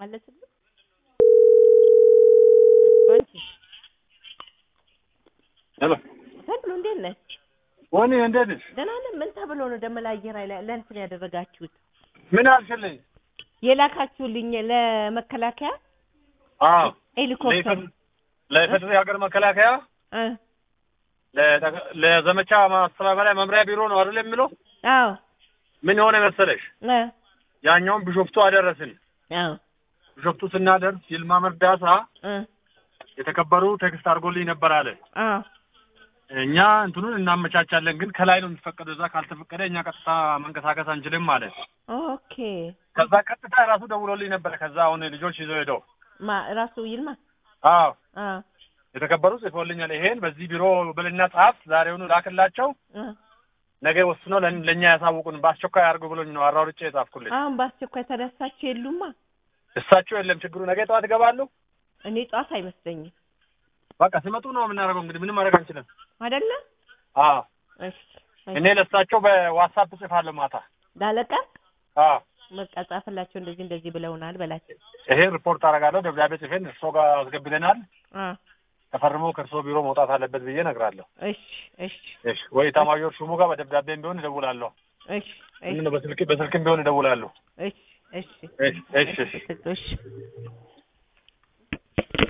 አይመላለስም? አንቺ ሄሎ ተብሎ እንዴት ነህ? ወኒ እንዴት ነሽ? ደህና ነህ? ምን ተብሎ ነው ደግሞ ለአየር ኃይል ለእንትን ያደረጋችሁት ምን አልሽልኝ? የላካችሁልኝ ለመከላከያ አዎ ሄሊኮፕተር ለኢፌዴሪ ሀገር መከላከያ እ ለጠቅ- ለዘመቻ ማስተባበሪያ መምሪያ ቢሮ ነው አይደል የሚለው? አዎ ምን የሆነ መሰለሽ እ ያኛውን ቢሾፍቱ አደረስን። አዎ ቢሾፍቱ ስናደርስ ይልማ መርዳሳ እ የተከበሩ ቴክስት አድርጎልኝ ነበር አለ። አዎ እኛ እንትኑን እናመቻቻለን፣ ግን ከላይ ነው የሚፈቀደው። እዛ ካልተፈቀደ እኛ ቀጥታ መንቀሳቀስ አንችልም አለ። ኦኬ ከዛ ቀጥታ ራሱ ደውሎልኝ ነበረ። ከዛ አሁን ልጆች ይዘው ሄደው ማ ራሱ ይልማ አዎ አዎ የተከበሩ ጽፎልኛል። ይሄን በዚህ ቢሮ ብልና ጻፍ፣ ዛሬውኑ ላክላቸው፣ እ ነገ ወስኖ ለን- ለእኛ ያሳውቁን፣ በአስቸኳይ አድርጉ ብሎኝ ነው አራውርጬ የጻፍኩልኝ። አሁን በአስቸኳይ ተነሳችሁ የሉማ እሳቸው የለም ችግሩ፣ ነገ ጠዋት ይገባሉ። እኔ ጧት አይመስለኝም በቃ ሲመጡ ነው የምናደርገው። እንግዲህ ምንም ማድረግ አንችልም። አይደለ አዎ እሺ እኔ ለእሳቸው በዋትሳፕ ጽፋለሁ ማታ። ላለቃ አዎ በቃ ጻፍላቸው እንደዚህ እንደዚህ ብለውናል በላቸው ይሄን ሪፖርት አደርጋለሁ። ደብዳቤ ጽፌን እርሶ ጋር አስገብተናል። አ ተፈርሞ ከእርሶ ቢሮ መውጣት አለበት ብዬ እነግራለሁ። እሺ እሺ እሺ ወይ ኤታማዦር ሹሙ ጋር በደብዳቤም ቢሆን እደውላለሁ። እሺ እሺ ምን በስልክ በስልክም ቢሆን እደውላለሁ። እሺ እሺ እሺ እሺ እሺ እሺ